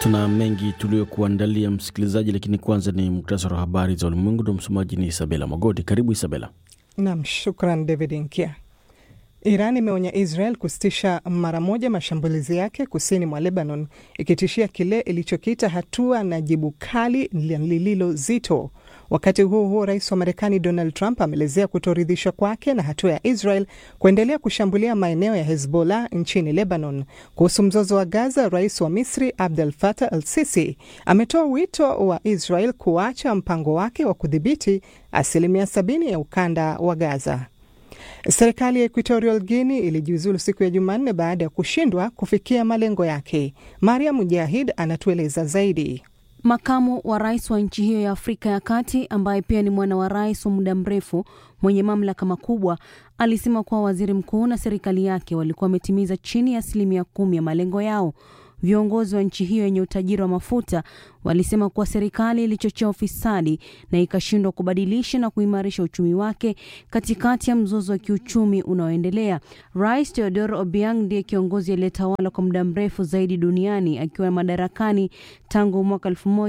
Tuna mengi tuliyokuandalia msikilizaji, lakini kwanza ni muktasari wa habari za ulimwengu na msomaji ni Isabela Magodi. Karibu Isabela. Nam, shukran David Nkia. Iran imeonya Israel kusitisha mara moja mashambulizi yake kusini mwa Lebanon, ikitishia kile ilichokiita hatua na jibu kali lililo zito. Wakati huo huo, rais wa Marekani Donald Trump ameelezea kutoridhishwa kwake na hatua ya Israel kuendelea kushambulia maeneo ya Hezbollah nchini Lebanon. Kuhusu mzozo wa Gaza, rais wa Misri Abdel Fattah al Sisi ametoa wito wa Israel kuacha mpango wake wa kudhibiti asilimia sabini ya ukanda wa Gaza. Serikali ya Equatorial Guinea ilijiuzulu siku ya Jumanne baada ya kushindwa kufikia malengo yake. Mariam Mujahid anatueleza zaidi. Makamu wa rais wa nchi hiyo ya Afrika ya Kati ambaye pia ni mwana wa rais wa muda mrefu mwenye mamlaka makubwa alisema kuwa waziri mkuu na serikali yake walikuwa wametimiza chini ya asilimia kumi ya malengo yao. Viongozi wa nchi hiyo yenye utajiri wa mafuta walisema kuwa serikali ilichochea ufisadi na ikashindwa kubadilisha na kuimarisha uchumi wake katikati ya mzozo wa kiuchumi unaoendelea. Rais Teodoro Obiang ndiye kiongozi aliyetawala kwa muda mrefu zaidi duniani akiwa madarakani tangu mwaka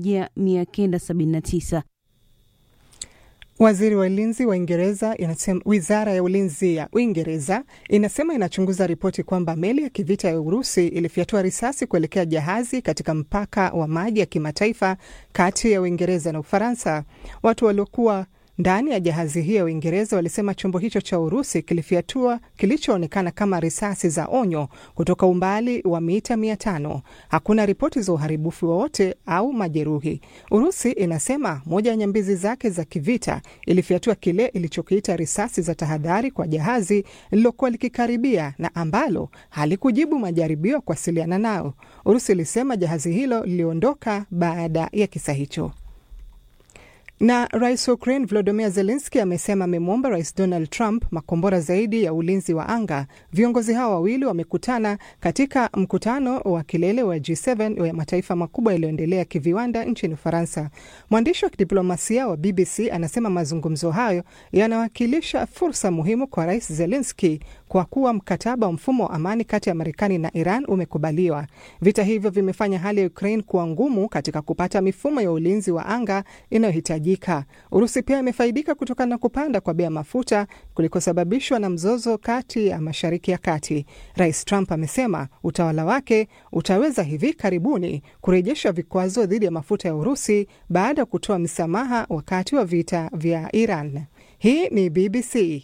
1979. Waziri wa ulinzi wa Uingereza inasema, wizara ya ulinzi ya Uingereza inasema inachunguza ripoti kwamba meli ya kivita ya Urusi ilifyatua risasi kuelekea jahazi katika mpaka wa maji ya kimataifa kati ya Uingereza na Ufaransa. Watu waliokuwa ndani ya jahazi hiyo ya Uingereza walisema chombo hicho cha Urusi kilifyatua kilichoonekana kama risasi za onyo kutoka umbali wa mita mia tano. Hakuna ripoti za uharibifu wowote au majeruhi. Urusi inasema moja ya nyambizi zake za kivita ilifyatua kile ilichokiita risasi za tahadhari kwa jahazi lililokuwa likikaribia na ambalo halikujibu majaribio ya kuwasiliana nao. Urusi ilisema jahazi hilo liliondoka baada ya kisa hicho na rais wa Ukraine Volodymyr Zelensky amesema amemwomba rais Donald Trump makombora zaidi ya ulinzi wa anga. Viongozi hao wawili wamekutana katika mkutano wa kilele wa G7 wa mataifa makubwa yaliyoendelea kiviwanda nchini Ufaransa. Mwandishi wa kidiplomasia wa BBC anasema mazungumzo hayo yanawakilisha fursa muhimu kwa rais Zelensky kwa kuwa mkataba wa mfumo wa amani kati ya Marekani na Iran umekubaliwa. Vita hivyo vimefanya hali ya Ukraine kuwa ngumu katika kupata mifumo ya ulinzi wa anga inayohitaji Urusi pia imefaidika kutokana na kupanda kwa bei ya mafuta kulikosababishwa na mzozo kati ya Mashariki ya Kati. Rais Trump amesema utawala wake utaweza hivi karibuni kurejesha vikwazo dhidi ya mafuta ya Urusi baada ya kutoa msamaha wakati wa vita vya Iran. Hii ni BBC.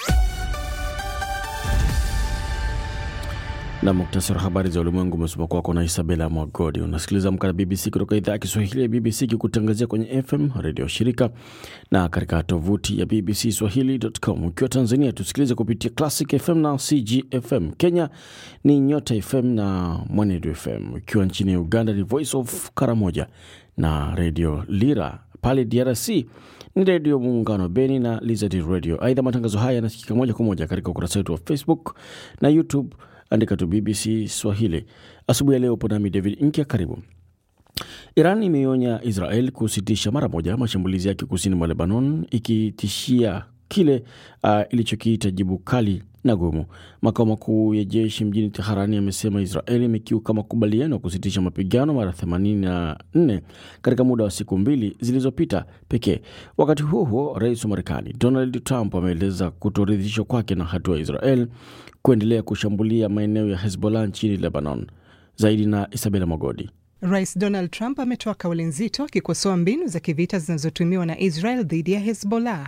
na muktasari wa habari za ulimwengu umesoma kwako na Isabela Mwagodi. Unasikiliza Amka na BBC kutoka idhaa ya Kiswahili ya BBC ikikutangazia kwenye FM redio shirika na katika tovuti ya BBC Swahili.com. Ukiwa Tanzania tusikilize kupitia Classic FM na CGFM. Kenya ni Nyota FM na Mwanedu FM. Ukiwa nchini Uganda ni Voice of Karamoja na redio Lira. Pale DRC ni redio Muungano Beni na Lizard Radio. Aidha, matangazo haya yanasikika moja kwa moja katika ukurasa wetu wa Facebook na YouTube andika tu BBC Swahili. Asubuhi ya leo upo nami David Nkya, karibu. Iran imeionya Israel kusitisha mara moja mashambulizi yake kusini mwa Lebanon, ikitishia kile uh, ilichokiita jibu kali na gumu. Makao makuu ya jeshi mjini Teherani yamesema Israeli imekiuka makubaliano ya kusitisha mapigano mara 84 katika muda wa siku mbili zilizopita pekee. Wakati huo huo, rais wa Marekani Donald Trump ameeleza kutoridhishwa kwake na hatua ya Israel kuendelea kushambulia maeneo ya Hezbollah nchini Lebanon. Zaidi na Isabela Magodi. Rais Donald Trump ametoa kauli nzito akikosoa mbinu za kivita zinazotumiwa na Israel dhidi ya Hezbollah.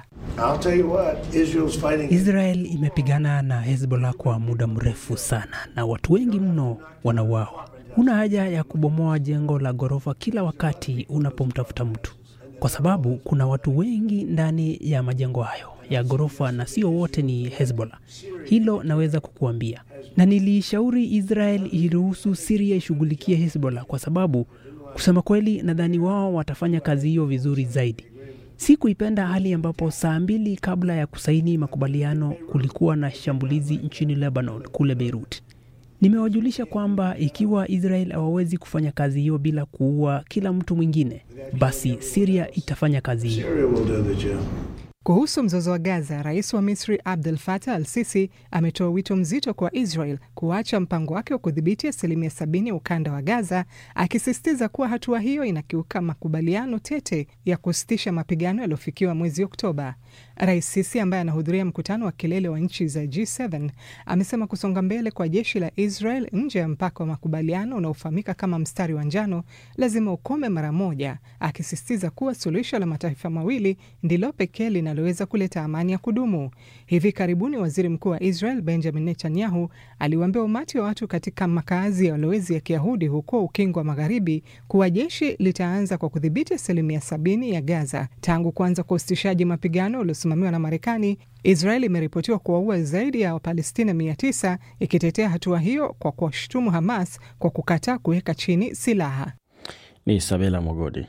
Israel imepigana na Hezbollah kwa muda mrefu sana na watu wengi mno wanauawa. Huna haja ya kubomoa jengo la ghorofa kila wakati unapomtafuta mtu, kwa sababu kuna watu wengi ndani ya majengo hayo ya ghorofa na sio wote ni Hezbollah. Hilo naweza kukuambia, na niliishauri Israel iruhusu Siria ishughulikie Hezbollah kwa sababu kusema kweli, nadhani wao watafanya kazi hiyo vizuri zaidi. Si kuipenda hali ambapo saa mbili kabla ya kusaini makubaliano kulikuwa na shambulizi nchini Lebanon, kule Beirut. Nimewajulisha kwamba ikiwa Israel hawawezi kufanya kazi hiyo bila kuua kila mtu mwingine, basi Siria itafanya kazi hiyo. Kuhusu mzozo wa Gaza, rais wa Misri Abdel Fattah al Sisi ametoa wito mzito kwa Israel kuacha mpango wake wa kudhibiti asilimia sabini ya ukanda wa Gaza, akisisitiza kuwa hatua hiyo inakiuka makubaliano tete ya kusitisha mapigano yaliyofikiwa mwezi Oktoba. Rais Sisi ambaye anahudhuria mkutano wa kilele wa nchi za G7 amesema kusonga mbele kwa jeshi la Israel nje ya mpaka wa makubaliano unaofahamika kama mstari wa njano lazima ukome mara moja, akisisitiza kuwa suluhisho la mataifa mawili ndilo pekee linaloweza kuleta amani ya kudumu. Hivi karibuni waziri mkuu wa Israel Benjamin Netanyahu aliwaambia umati wa watu katika makazi ya walowezi ya Kiyahudi huko Ukingo wa Magharibi kuwa jeshi litaanza kwa kudhibiti asilimia sabini ya Gaza. Tangu kuanza kwa usitishaji mapigano uliosimamiwa na Marekani, Israel imeripotiwa kuwaua zaidi ya Wapalestina mia tisa ikitetea hatua hiyo kwa kuwashutumu Hamas kwa kukataa kuweka chini silaha. Ni Isabela Mogodi.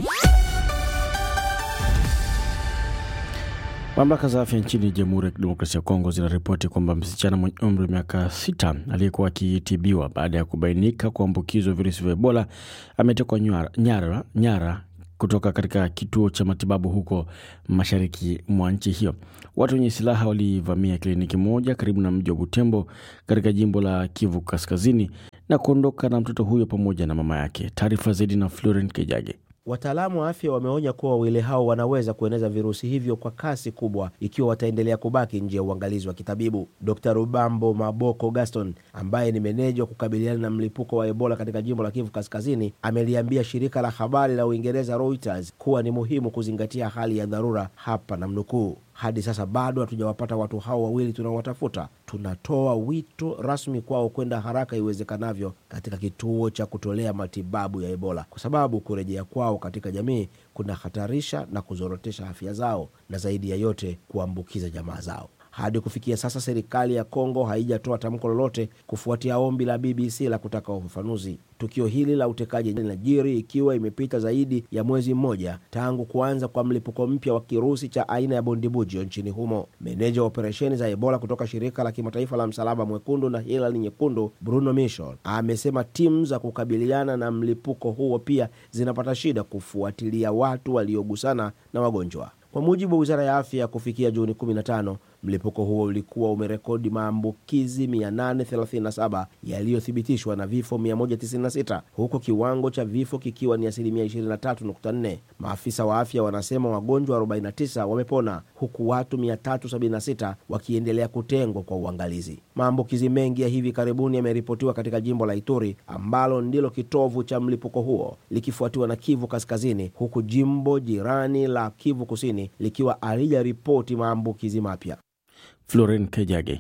Mamlaka za afya nchini Jamhuri ya Kidemokrasia ya Kongo zinaripoti kwamba msichana mwenye umri wa miaka sita aliyekuwa akitibiwa baada ya kubainika kuambukizwa virusi vya Ebola ametekwa nyara, nyara, nyara kutoka katika kituo cha matibabu huko mashariki mwa nchi hiyo. Watu wenye silaha walivamia kliniki moja karibu na mji wa Butembo katika jimbo la Kivu Kaskazini na kuondoka na mtoto huyo pamoja na mama yake. Taarifa zaidi na Florent Kejage. Wataalamu wa afya wameonya kuwa wawili hao wanaweza kueneza virusi hivyo kwa kasi kubwa ikiwa wataendelea kubaki nje ya uangalizi wa kitabibu. Dr Rubambo Maboko Gaston, ambaye ni meneja wa kukabiliana na mlipuko wa Ebola katika jimbo la Kivu Kaskazini, ameliambia shirika la habari la Uingereza Reuters kuwa ni muhimu kuzingatia hali ya dharura hapa, na mnukuu hadi sasa bado hatujawapata watu hao wawili tunaowatafuta. Tunatoa wito rasmi kwao kwenda haraka iwezekanavyo katika kituo cha kutolea matibabu ya Ebola, kwa sababu kurejea kwao katika jamii kunahatarisha na kuzorotesha afya zao na zaidi ya yote kuambukiza jamaa zao. Hadi kufikia sasa serikali ya Kongo haijatoa tamko lolote kufuatia ombi la BBC la kutaka ufafanuzi. Tukio hili la utekaji linajiri ikiwa imepita zaidi ya mwezi mmoja tangu kuanza kwa mlipuko mpya wa kirusi cha aina ya bundibugyo nchini humo. Meneja wa operesheni za Ebola kutoka shirika la kimataifa la Msalaba Mwekundu na Hilali Nyekundu, Bruno Michel, amesema timu za kukabiliana na mlipuko huo pia zinapata shida kufuatilia watu waliogusana na wagonjwa. Kwa mujibu wa wizara ya afya, kufikia Juni 15 mlipuko huo ulikuwa umerekodi maambukizi 837 yaliyothibitishwa na vifo 196 huku kiwango cha vifo kikiwa ni asilimia 23.4. Maafisa wa afya wanasema wagonjwa 49 wamepona huku watu 376 wakiendelea kutengwa kwa uangalizi. Maambukizi mengi ya hivi karibuni yameripotiwa katika jimbo la Ituri ambalo ndilo kitovu cha mlipuko huo likifuatiwa na Kivu Kaskazini, huku jimbo jirani la Kivu Kusini likiwa halijaripoti maambukizi mapya. Floren Kejage.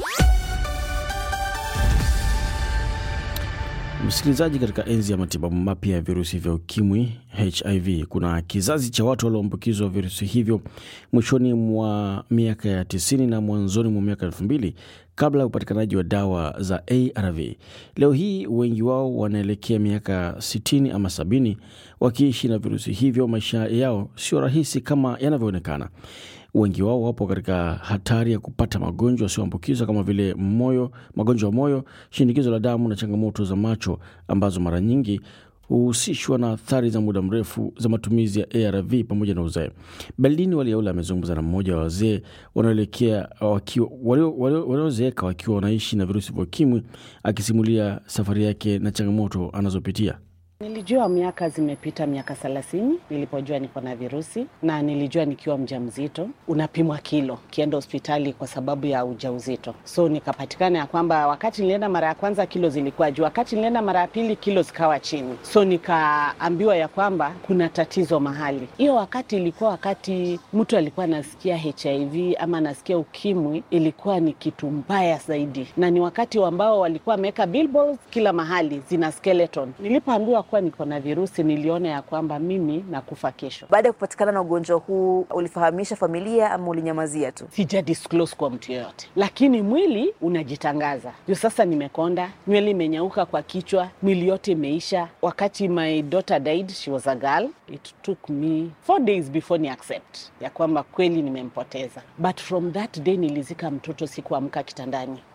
Msikilizaji, katika enzi ya matibabu mapya ya virusi vya ukimwi HIV, kuna kizazi cha watu walioambukizwa virusi hivyo mwishoni mwa miaka ya 90 na mwanzoni mwa miaka 2000 kabla ya upatikanaji wa dawa za ARV. Leo hii wengi wao wanaelekea miaka 60 ama 70 wakiishi na virusi hivyo. Maisha yao sio rahisi kama yanavyoonekana. Wengi wao wapo katika hatari ya kupata magonjwa yasiyoambukizwa kama vile moyo, magonjwa ya moyo, shinikizo la damu na changamoto za macho ambazo mara nyingi huhusishwa na athari za muda mrefu za matumizi ya ARV pamoja na uzee. Berlin Waliaula amezungumza na mmoja wa wazee wanaoelekea waliozeeka wakiwa wanaishi na virusi vya ukimwi, akisimulia safari yake na changamoto anazopitia. Nilijua miaka zimepita miaka thelathini nilipojua niko na virusi, na nilijua nikiwa mjamzito unapimwa kilo kienda hospitali kwa sababu ya ujauzito. So nikapatikana ya kwamba wakati nilienda mara ya kwanza kilo zilikuwa juu, wakati nilienda mara ya pili kilo zikawa chini. So nikaambiwa ya kwamba kuna tatizo mahali. Hiyo wakati ilikuwa wakati mtu alikuwa anasikia HIV ama anasikia ukimwi, ilikuwa ni kitu mbaya zaidi, na ni wakati ambao walikuwa wameweka billboards kila mahali zina skeleton. Nilipoambiwa kuwa niko na virusi niliona ya kwamba mimi nakufa kesho. Baada ya kupatikana na ugonjwa huu, ulifahamisha familia ama ulinyamazia tu? Sija disclose kwa mtu yoyote, lakini mwili unajitangaza. Ndio sasa nimekonda, nywele imenyauka kwa kichwa, mwili yote imeisha. Wakati my daughter died, she was a girl, it took me four days before ni accept ya kwamba kweli nimempoteza, but from that day nilizika mtoto, sikuamka kitandani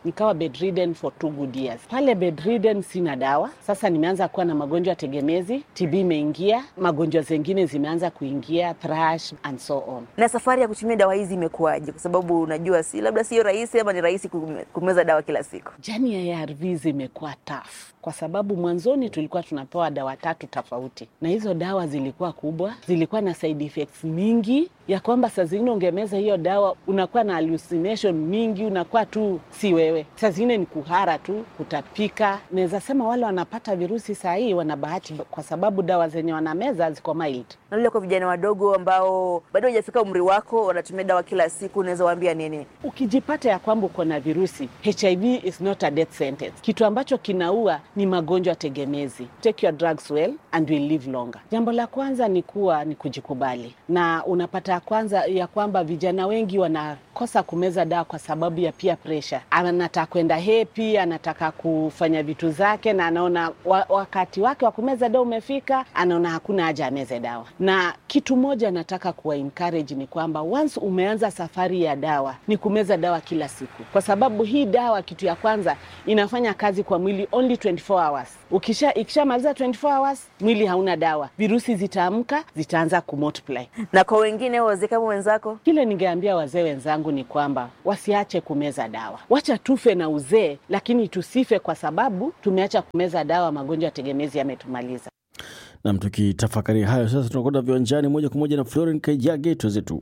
nikawa bedridden for two good years. Pale bedridden sina dawa, sasa nimeanza kuwa na magonjwa tegemezi, TB imeingia, magonjwa zengine zimeanza kuingia, thrush and so on. Na safari ya kutumia dawa hizi imekuwaje? Kwa sababu unajua, si labda sio rahisi, ama ni rahisi kume- kumeza dawa kila siku? Jani ya ARVs imekuwa tough kwa sababu mwanzoni tulikuwa tunapewa dawa tatu tofauti, na hizo dawa zilikuwa kubwa, zilikuwa na side effects mingi, ya kwamba saa zingine ungemeza hiyo dawa unakuwa na hallucination mingi, unakuwa tu si wewe. Saa zingine ni kuhara tu, kutapika. Naweza sema wale wanapata virusi saa hii wana bahati, kwa sababu dawa zenye wanameza ziko mild. Na vile kwa vijana wadogo ambao bado hajafika umri wako, wanatumia dawa kila siku, unaweza waambia nini? Ukijipata ya kwamba uko na virusi, HIV is not a death sentence. Kitu ambacho kinaua ni magonjwa tegemezi. Take your drugs well and will live longer. Jambo la kwanza ni kuwa ni kujikubali, na unapata ya kwanza ya kwamba vijana wengi wanakosa kumeza dawa kwa sababu ya peer pressure. Anataka kwenda hepi, anataka kufanya vitu zake, na anaona wa, wakati wake wa kumeza dawa umefika, anaona hakuna haja ameze dawa. Na kitu moja nataka kuwa encourage ni kwamba once umeanza safari ya dawa ni kumeza dawa kila siku, kwa sababu hii dawa, kitu ya kwanza inafanya kazi kwa mwili only 24 hours. Ukisha ikishamaliza 24 hours, mwili hauna dawa, virusi zitaamka, zitaanza kumultiply. Na kwa wengine wazee kama wenzako, Kile ningeambia wazee wenzangu ni kwamba wasiache kumeza dawa, wacha tufe na uzee, lakini tusife kwa sababu tumeacha kumeza dawa. Magonjwa tegemezi yametumaliza. Nam, tukitafakari hayo sasa, tunakwenda viwanjani moja kwa moja na Floren Kaijage twezetu.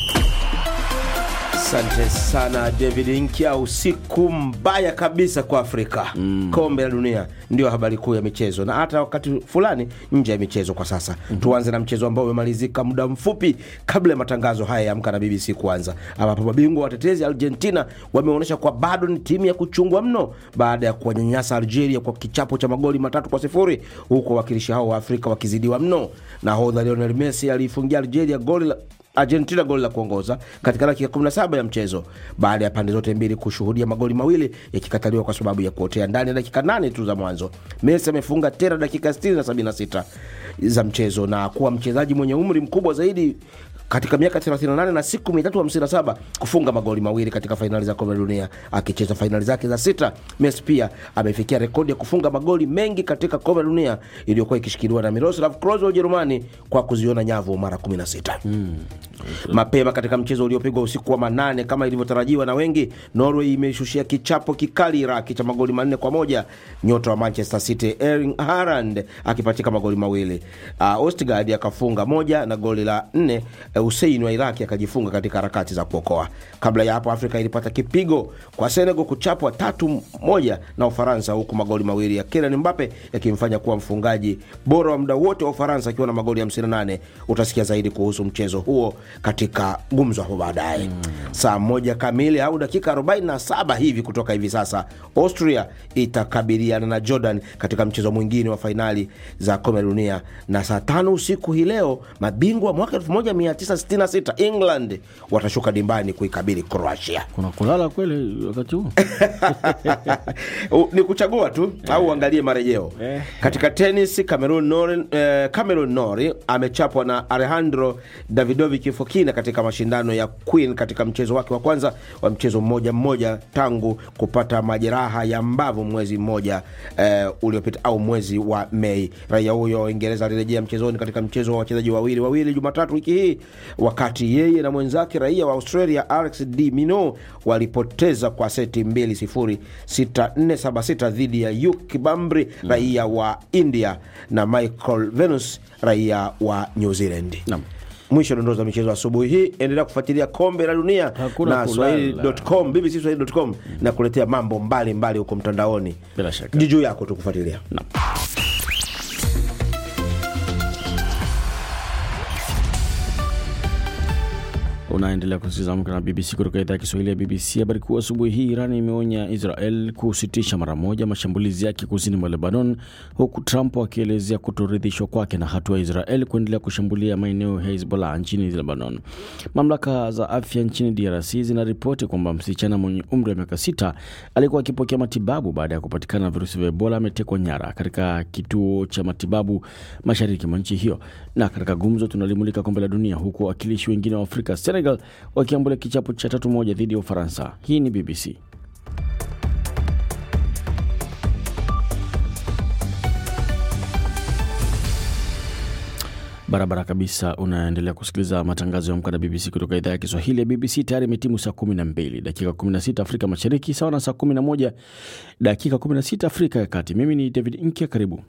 Asante sana David Nkya. Usiku mbaya kabisa kwa Afrika. Kombe la dunia ndio habari kuu ya michezo, na hata wakati fulani nje ya michezo kwa sasa. Tuanze na mchezo ambao umemalizika muda mfupi kabla ya matangazo haya ya Amka na BBC kuanza, ambapo mabingwa watetezi Argentina wameonyesha kwa bado ni timu ya kuchungwa mno baada ya kuwanyanyasa Algeria kwa kichapo cha magoli matatu kwa sifuri, huku wawakilishi hao wa Afrika wakizidiwa mno. Nahodha Lionel Messi aliifungia Algeria goli la Argentina goli la kuongoza katika dakika 17 ya mchezo baada ya pande zote mbili kushuhudia magoli mawili yakikataliwa kwa sababu ya kuotea ndani ya dakika nane tu za mwanzo. Messi amefunga tena dakika 60 na 76 za mchezo na kuwa mchezaji mwenye umri mkubwa zaidi katika miaka 38 na siku 357 kufunga magoli mawili katika fainali za kombe la dunia akicheza fainali zake za sita. Messi pia amefikia rekodi ya kufunga magoli mengi katika kombe la dunia iliyokuwa ikishikiliwa na Miroslav Klose wa Ujerumani kwa kuziona nyavu mara 16. Mapema katika mchezo uliopigwa usiku wa manane kama ilivyotarajiwa na wengi, Norway imeshushia kichapo kikali Iraki cha magoli manne kwa moja, nyota wa Manchester City Erling Haaland akipatika magoli mawili. Uh, Ostigard akafunga moja na goli la nne uh, Hussein wa Iraki akajifunga katika harakati za kuokoa. Kabla ya hapo, Afrika ilipata kipigo kwa Senegal kuchapwa tatu moja na Ufaransa, huku magoli mawili ya Kylian Mbappe yakimfanya kuwa mfungaji bora wa muda wote wa Ufaransa akiwa na magoli 58. Utasikia zaidi kuhusu mchezo huo katika gumzo hapo baadaye saa moja kamili au dakika 47 hivi kutoka hivi sasa. Austria itakabiliana na Jordan katika mchezo mwingine wa fainali za kombe la dunia, na saa tano usiku hii leo mabingwa mwaka 1966 England watashuka dimbani kuikabili Croatia. Kuna kulala kweli wakati huu? U- ni kuchagua tu au uangalie marejeo katika tenis. Cameron Norrie, eh, Cameron Norrie amechapwa na Alejandro Davidovic Fokina katika mashindano ya Queen katika mchezo wake wa kwanza wa mchezo mmoja mmoja tangu kupata majeraha ya mbavu mwezi mmoja eh, uliopita au mwezi wa Mei. Raia huyo wa Uingereza alirejea mchezoni katika mchezo wa wachezaji wawili wawili Jumatatu wiki hii, wakati yeye na mwenzake raia wa Australia Alex de Minaur walipoteza kwa seti 2-0 6-4-7-6 dhidi ya Yuki Bambri raia wa India na Michael Venus raia wa New Zealand. Naam. Mwisho dondoo za michezo asubuhi hii. Endelea kufuatilia kombe la dunia Hakuna na kulala. swahili.com, BBC Swahili.com na kuletea mambo mbalimbali huko mtandaoni. Bila shaka. Ni juu yako tu kufuatilia. Unaendelea kusikiliza Amka na BBC kutoka idhaa ya Kiswahili ya BBC. Habari kuu asubuhi hii, Iran imeonya Israel kusitisha mara moja mashambulizi yake kusini mwa Lebanon, huku Trump akielezea kutoridhishwa kwake na hatua ya Israel kuendelea kushambulia maeneo ya Hezbollah nchini Lebanon. Mamlaka za afya nchini DRC zinaripoti kwamba msichana mwenye umri wa miaka sita alikuwa akipokea matibabu baada ya kupatikana na virusi vya Ebola ametekwa nyara katika kituo cha matibabu mashariki mwa nchi hiyo. Na katika gumzo tunalimulika kombe la dunia, huku wawakilishi wengine wa Afrika Senegal wakiambulia kichapo cha tatu moja dhidi ya Ufaransa. Hii ni BBC. Barabara kabisa. Unaendelea kusikiliza matangazo ya Amka na BBC kutoka idhaa ya Kiswahili ya BBC. Tayari imetimu saa 12 dakika 16 Afrika Mashariki, sawa na saa 11 dakika 16 Afrika ya Kati. Mimi ni David Nkya, karibu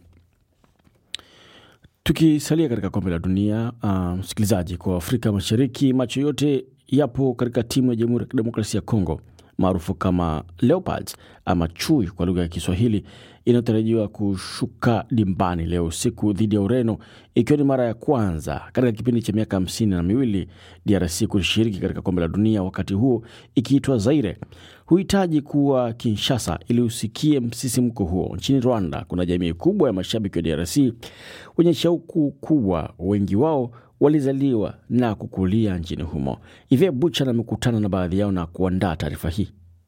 tukisalia katika kombe la dunia. Uh, msikilizaji, kwa Afrika Mashariki, macho yote yapo katika timu ya Jamhuri ya Kidemokrasia ya Kongo maarufu kama Leopards ama chui kwa lugha ya Kiswahili inayotarajiwa kushuka dimbani leo usiku dhidi ya Ureno, ikiwa ni mara ya kwanza katika kipindi cha miaka hamsini na miwili DRC kushiriki katika kombe la dunia, wakati huo ikiitwa Zaire. Huhitaji kuwa Kinshasa ili usikie msisimko huo. Nchini Rwanda kuna jamii kubwa ya mashabiki wa DRC wenye shauku kubwa, wengi wao walizaliwa na kukulia nchini humo. Ivye Bucha amekutana na baadhi yao na kuandaa taarifa hii.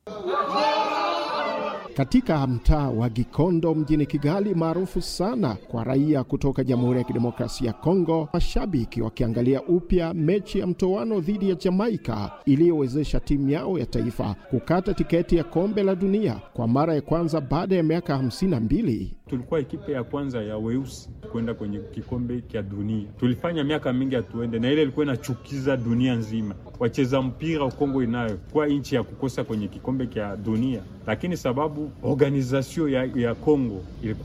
Katika mtaa wa Gikondo mjini Kigali, maarufu sana kwa raia kutoka Jamhuri ya Kidemokrasia ya Kongo, mashabiki wakiangalia upya mechi ya mtoano dhidi ya Jamaika iliyowezesha timu yao ya taifa kukata tiketi ya kombe la dunia kwa mara ya kwanza baada ya miaka hamsini na mbili. Tulikuwa ekipe ya kwanza ya weusi kwenda kwenye kikombe cha dunia. Tulifanya miaka mingi hatuende, na ile ilikuwa inachukiza dunia nzima. Wacheza mpira Kongo inayo kwa nchi ya kukosa kwenye kikombe cha dunia, lakini sababu organization ya, ya Kongo ilikuwa